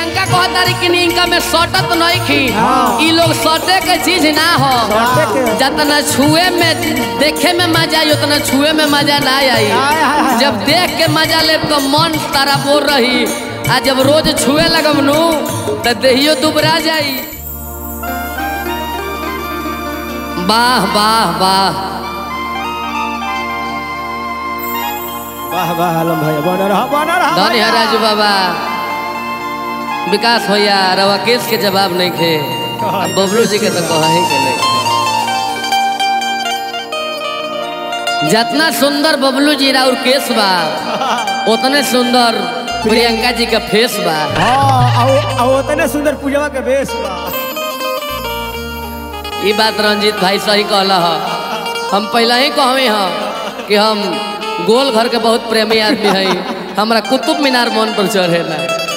प्रियंका कहतारी कि इनका में सटत नहीं खी ई लोग सटे के चीज ना हो सटे के। जितना छुए में देखे में मजा आई उतना छुए में मजा ना आई हाय, हाय, हाय। जब देख के मजा ले तो मन तारा बोल रही आ जब रोज छुए लगम नु तो देहियो दुबरा जाई वाह वाह वाह वाह वाह आलम भैया बन रहा बन रहा धन्य है राजू बाबा विकास भैया रवा केस के जवाब नहीं खे अब बबलू जी के तो कहा ही के नहीं जितना सुंदर बबलू जी राउर केस बा उतने सुंदर प्रियंका जी का फेस बा हाँ आओ आओ उतने सुंदर पूजवा के बेस बा ये बात रंजीत भाई सही कहला ह हम पहले ही कहवे ह कि हम गोल घर के बहुत प्रेमी आदमी हई हमरा कुतुब मीनार मन पर चढ़ेला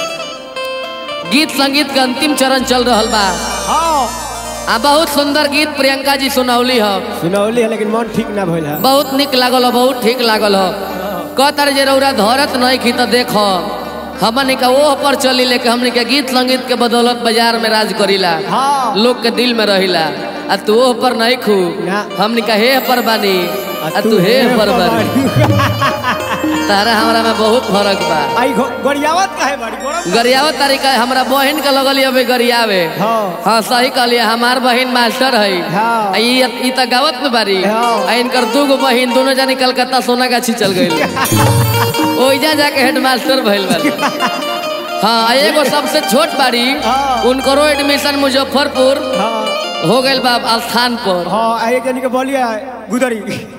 गीत संगीत के अंतिम चरण चल रहल बा हाँ आ बहुत सुंदर गीत प्रियंका जी सुनौली ह सुनौली है लेकिन मन ठीक ना भइल है बहुत निक लागल ह बहुत ठीक लागल ह कहतर जे रौरा धरत नहीं खी तो देख हमन का ओह पर चली लेके हमने के गीत संगीत के बदौलत बाजार में राज करीला हाँ लोग के दिल में रहिला आ तू ओह पर नहीं खू ना। हमने का हे पर बानी आ तू हे पर बानी तारा हमरा में बहुत फर्क बा आई घो- गरियावत काहे बाड़ी गरम गरियावत तरीका हमरा बहन के लगल अबे गरियावे हाँ हाँ सही कहलिए हमार बहन मास्टर है हाँ। आ ई ई त गावत में बारी हाँ। आ इनकर दू गो बहन दोनों जानी कलकत्ता सोना गाछी चल गई ओइजा जाके हेड मास्टर भइल बारी हाँ आ एगो सबसे छोट बारी हाँ। उनकरो एडमिशन मुजफ्फरपुर हाँ हो गइल बा स्थान पर हाँ आ एक जनी के बोलिया गुदरी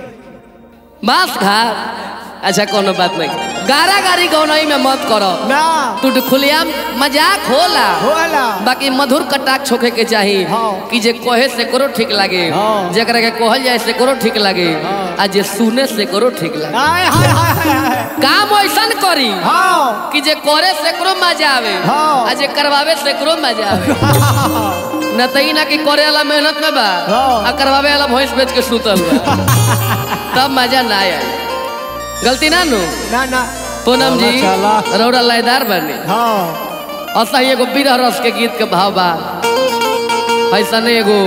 बांस घाट अच्छा कोनो बात नहीं गारा गारी गौनई में मत करो ना तू खुलियाम मजाक होला होला बाकी मधुर कटाक छोके के चाही हाँ। कि जे कहे से करो ठीक लागे हाँ। जेकरा के कहल जाए से करो ठीक लागे हाँ। आ जे सुने से करो ठीक लागे हाय हाय हाय हाय हाय काम ऐसन करी हाँ कि जे करे से करो मजा आवे हाँ। आ जे करवावे से करो मजा आवे न तई ना कि करे वाला मेहनत में बा हाँ। आ करवावे वाला भैंस बेच के सुतल बा तब मजा ना आए गलती ना नु ना ना पूनम जी चला, चला। रौरा लयदार बने हाँ ऐसा ही एगो बिरह रस के गीत के भाव बा ऐसा नहीं एगो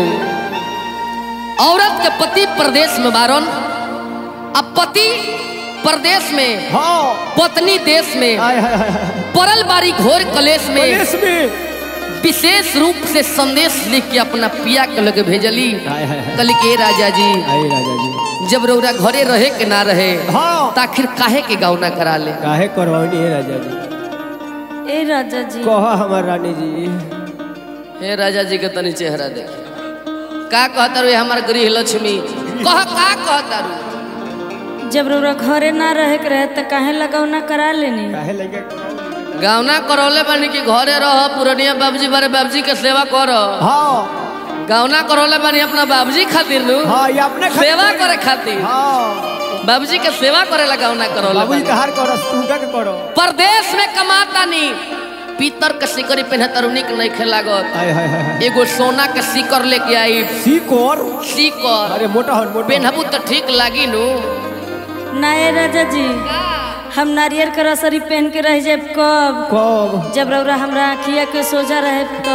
औरत के पति प्रदेश में बारन अब पति प्रदेश में हाँ पत्नी देश में हाय हाय हाय हाय परल बारी घोर कलेश में पुलिस में विशेष रूप से संदेश लिख के अपना पिया के लगे भेजली हाय हाय हाय कल के राजा जी हाय राजा जी जब रौरा घरे रहे के ना रहे हाँ तो आखिर काहे के गावना करा ले काहे करवानी है राजा जी ए राजा जी कहा हमार रानी जी हे राजा जी के तनी चेहरा देख का कहता रू हमार गृह लक्ष्मी कह का कहता रू जब रउरा घरे ना रहे के रहे तो काहे लगौना करा लेनी काहे लगे गावना करौले बानी कि घरे रह पुरनिया बाबूजी बारे बाबूजी के सेवा कर हाँ गावना करौले बानी अपना बाबूजी खातिर नु हाँ ये अपने खातिर सेवा करी। करे खातिर हाँ बाबूजी के सेवा करे ला गावना करौले बाबूजी बानी कहार करो तू के करो परदेश में कमाता नी पीतर के सिकरी पहने तरुनी के नहीं खेलागत हाय हाय हाय हाय एगो सोना के सिकर लेके आई सीकोर सिकर अरे मोटा हन मोटा पेनहबू तो ठीक लागी नु ना ए राजा जी हम नारियल के रसरी पहन के रह जाए कब कब जब रउरा हमरा अखिया के सोजा रहे तो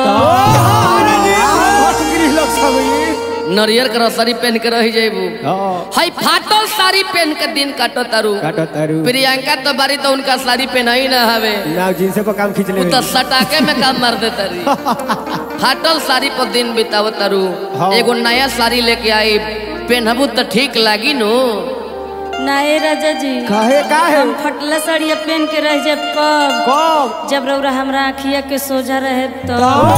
नरियर के रसरी पहन के रह जेबू हाँ हई फाटल साड़ी पहन के दिन काटो तारू काटो तारू प्रियंका तो बारी तो उनका साड़ी पहना ही ना हवे ना जींस पर काम खींच ले उ तो सटाके में काम मार दे तारी फाटल साड़ी पर दिन बिताव तारू हाँ। एगो नया साड़ी लेके आई पहनबू तो ठीक लागी नु ना ए राजा जी काहे काहे हम फटला साड़िया पहन के रह जाए कब कब जब रउरा हमरा अखिया के सोजा रहे तो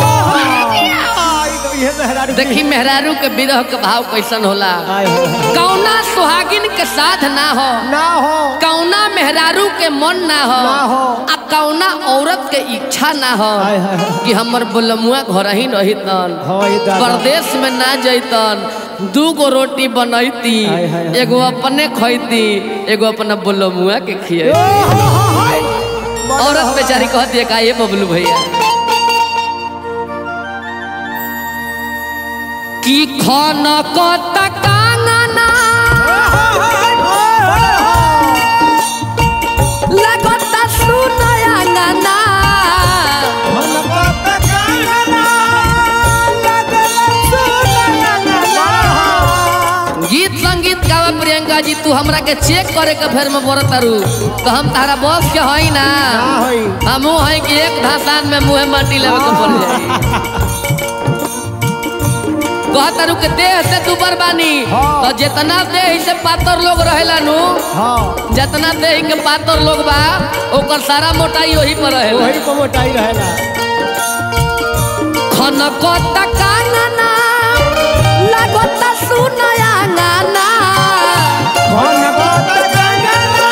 देखी मेहरारू के विरह के भाव कैसन होला कौना सुहागिन के साथ ना हो ना हो कौना मेहरारू के मन ना हो ना हो। आ कौना औरत के इच्छा ना हो हाय, हाय, हाय। कि हमर बोलमुआ घर ही रहितन हाँ, ये दादा। परदेश में ना जैतन दू गो रोटी बनैती हाय, हाय, हाय। एगो अपने खैती एगो अपना बोलमुआ के खिए औरत बेचारी कहती है का ये बबलू भैया कि खाना को तकांगना लगता सुनया गाना जी तू हमरा के चेक करे के फेर में बोरत तारू तो हम तारा बॉस के हई ना ना होई हमू हई कि एक धासान में मुंह माटी लेवे के पड़ जाई कहतारू के देह से तू बरबानी हाँ। तो जितना देह से पातर लोग रहेला नु हाँ जितना देह के पातर लोग बा ओकर सारा मोटाई वही पर रहेला वही पर मोटाई रहेला खनकता कानना लागता सुनया गाना कौन बात गंगना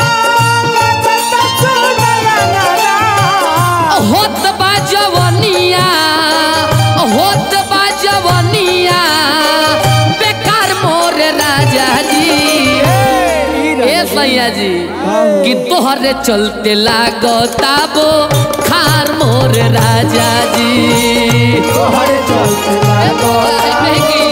होत बा जवनिया होत बा जवनिया बेकार मोर राजा जी ए सैया जी कि तोहरे चलते लागता बो खार मोर राजा जी तोहरे चलते ए बोला महंगी,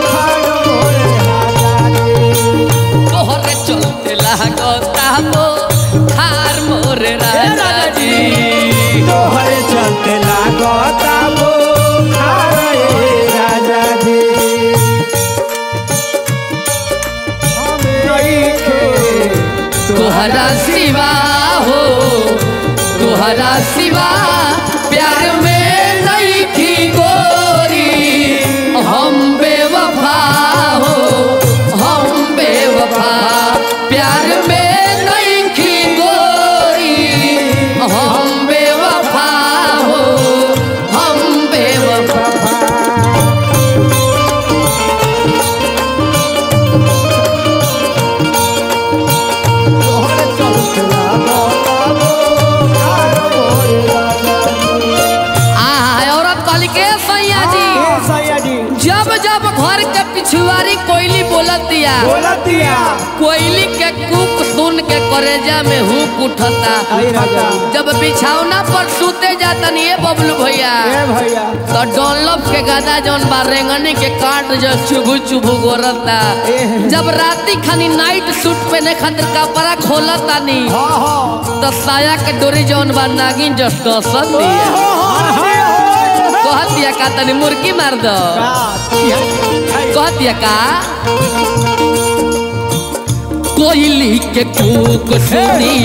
तोहरे चलते लागता बो खार मोर राजा जी तोहरे चलते लागता वो खारे राजा जी हमें नइखे तोहरा सिवा हो तोहरा सिवा प्यार में नहीं थी गोरी हम बेवफा हो हम बेवफा प्यार में नहीं थी गोरी हम बेवफा हो हम बेवफा तोहरे चलते लागता वो खारे राजा जी आ औरत कहली के सैया जी ए सैया जी जब जब घर के पिछुआरी कोयली बोलत दिया बोलतिया कोयली के कुक सुन के करेजा में हुक उठता आई राजा जब बिछौना पर सूते जाता नहीं ये बबलू भैया ए भैया तो डॉनलप के गदा जौन बा रेंगनी के काट जो चुभू चुभू गोरता एह। जब राती खानी नाइट सूट पहने खातिर कपड़ा खोलता नी हाँ हाँ तो साया के डोरी जौन बा नागिन जस डसत दिया कहत दिया का तनी मुर्गी मार दो कहत दिया का कोयली के कूक सुनी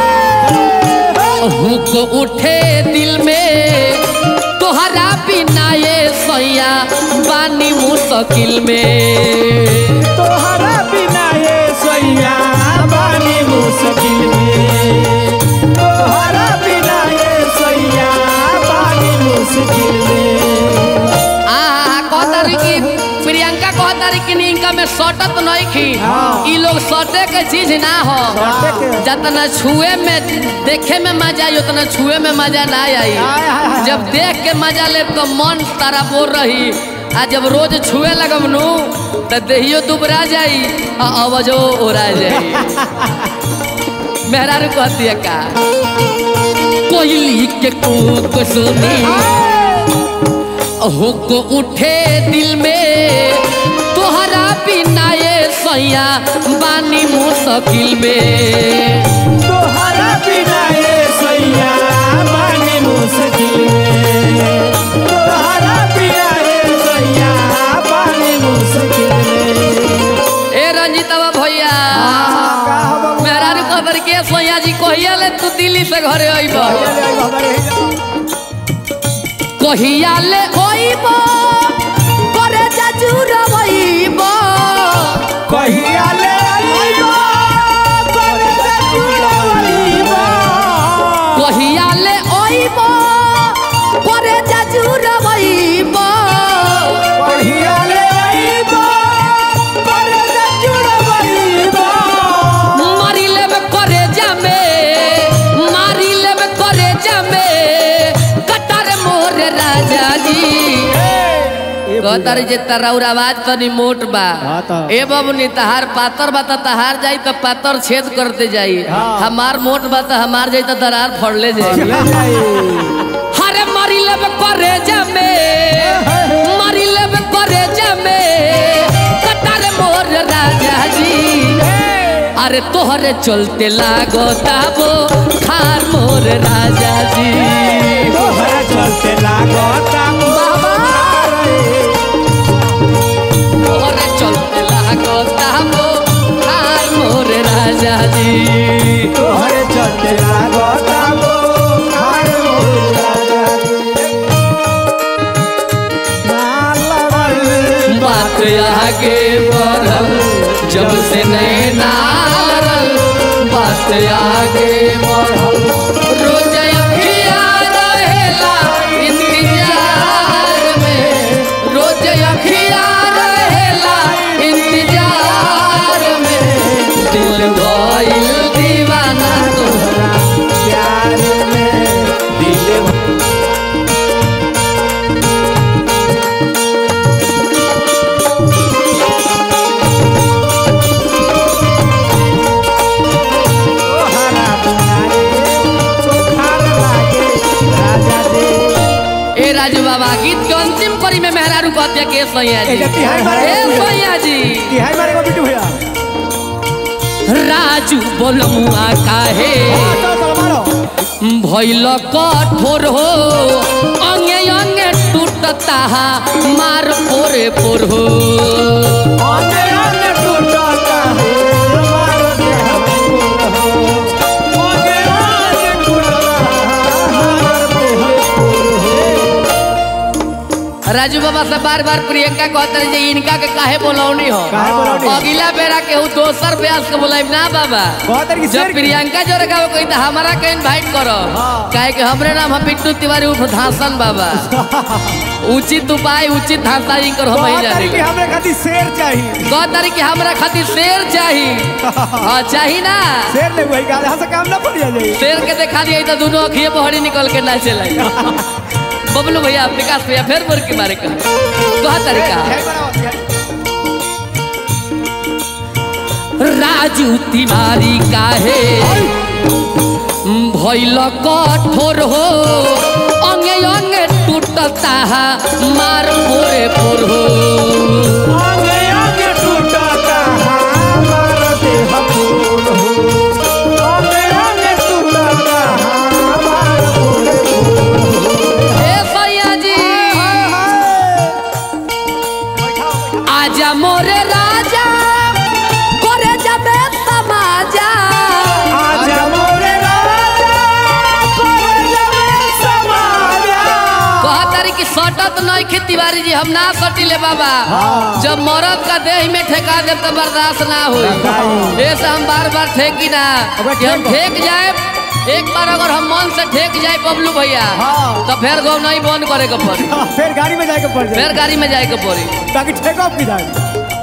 हुक उठे दिल में तोहरा बिना ये सैया बानी मुश्किल में तोहरा बिना ये सैया बानी मुश्किल में तोहरा बिना ये सैया बानी मुश्किल में आ कहतारी कि प्रियंका कहतारी कि इनका में सटत नहीं खी हाँ। ई लोग सटे के चीज ना हो सटे के। जितना छुए में देखे में मजा आई उतना छुए में मजा ना आई हाय, हाय, हाय। जब देख के मजा ले तो मन तारा बोर रही आ जब रोज छुए लगम नु तो देहियो दुबरा जाई आ आवाजो ओरा जाई मेहरारू कहती है का कोयली के कूक सुनी हुक उठे दिल में तोहरा बिना ये सैया बानी मुश्किल में तोहरा बिना ये सैया बानी मुश्किल में तोहरा बिना ये सैया बानी मुश्किल में ए रंजीतवा भैया का हम मेहरारू खबर के सैया जी कहिया ले तू दिल्ली से घरे अइब कहिया ले अइब करे जजूर अइब कहिया ले आइबो करे से जुड़वलीबो कहिया ले अइब करे जजूर अइब कहिया ले आइबो करे से जुड़वलीबो मारी लेब करे जामे मारी लेब करे जामे कटर मोर राजा जी कहतारी जे तराउर आवाज तनी मोट बा हाँ तो। ए बबनी तहार पातर बा त तहार जाई त पातर छेद करते जाई हाँ। हमार मोट बा त हमार जाई त दरार फड़ले जाई ले जाई हरे मारी लेब करे जामे मारी लेब करे जामे कटर मोर राजा जी अरे तोहरे चलते लागो ताबो खार मोर राजा जी तोहरा चलते लागता बाबा। तोहरे चलते लागो ताबो खार आगे बढ़ल जब से नैना लड़ल बात आगे बढ़ल रोज अखिया रहेला इंतजार में रोज अखिया रहेला इंतजार में दिल भइल दीवाना तोहरा प्यार में दिल तोहरा दुआरे सुखार लागे राजा दे ए राजू बाबा गीत के अंतिम कड़ी में मेहरारू कहते के सैया जी ए, जब तिहाई मारे ए को सैया जी तिहाई मारेगा बिट्टू भैया राजू बोलमुआ काहे हाँ, चलो चलो मारो भैल कठोर हो अंगे अंगे टूटता हा मार पोरे पोर हो आने आने टूटता है हमारा देह फूल हो आने आने टूटता है हमारा देह फूल हो राजू बाबा से बार बार प्रियंका कहते रहे जे इनका के काहे बोलौनी हो काहे बोलौनी? अगला बेरा के हूँ दोसर ब्यास के बोलाइब ना बाबा बहुत तरह की जब शेर की- प्रियंका जो रखा कोई तो हमारा के इनवाइट करो हाँ। काहे कि हमरे नाम है पिट्टू तिवारी उर्फ धासन बाबा उचित उपाय उचित धासा ही कर हम ही बहुत तरह जाने की हमें खातिर शेर चाहिए कह तारी कि हमरा खातिर शेर चाही हाँ चाही ना शेर ले वही गाधा से काम ना पड़ जाए शेर के देखा दिया तो दोनों अखिए बहरी निकल के ना चला बबलू भैया विकास भैया फिर बोल के बारे कह कह तरीका राजू तिवारी काहे भैल कठोर हो अंगे अंगे टूटता है मार पोरे पोर हो आगे आगे टूटता हमारा देह फूल हो आगे आगे टूटता हमारा फूल हे सैया जी आजा मोरे राजा करे जबे समाजा आजा मोरे राजा कोरे जमे समाजा कहतारी कि सटत नहीं खे तिवारी जी हम ना सटिले बाबा हाँ। जब मरद का देह में ठेका दे तो बर्दाश्त ना होई नहीं। ऐसे हम बार बार ठेकी ना अबे कि हम ठेक। ठेक जाए एक बार अगर हम मन से ठेक जाए बबलू भैया हाँ। तो फिर गौ नहीं बंद करे के पड़ी फिर गाड़ी में जाके पड़ फिर जाए गाड़ी में जाए के पड़ी ताकि टेक ऑफ की जाए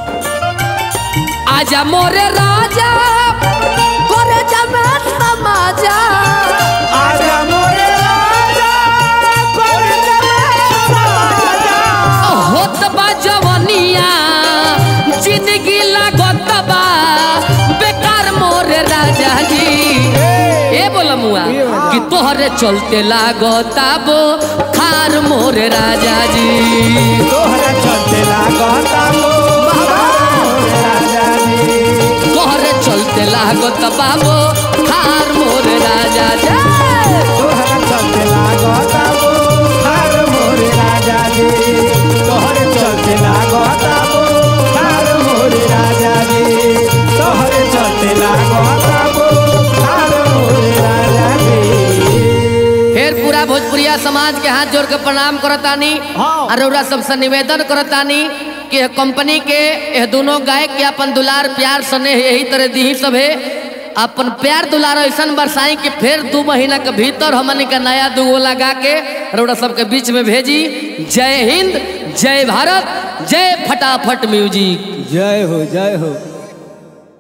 आजा मोरे राजा करे जमे समाजा आजा मोरे राजा कोरे जमे समाजा होत बा जवनिया जिंदगी लागत बा बेकार मोरे राजा जी ए बोला मुआ ये बोला। कि तोहरे चलते लागता बो खार मोरे राजा जी तोहरा चलते लागता हो मोरे राजा जी तोहरे चलते लागत बाबो खार मोरे राजा जी तोहरा चलते लागता हो हार मोरे राजा जी तोहरे चलते लागता हो हार मोरे राजा जी तोहरे चलते लागता हो हार मोरे राजा जी फिर पूरा भोजपुरिया समाज के हाथ जोड़ के प्रणाम करतानी हाँ। और रउरा सबसे निवेदन करतानी कि यह कंपनी के यह दोनों गायक के अपन दुलार प्यार स्नेह यही तरह दी सब है अपन प्यार दुलार ऐसा बरसाई कि फिर दू महीना के भीतर हमनी का नया दुगो लगा के रउरा सबके बीच में भेजी जय हिंद जय भारत जय फटाफट म्यूजिक जय हो जय हो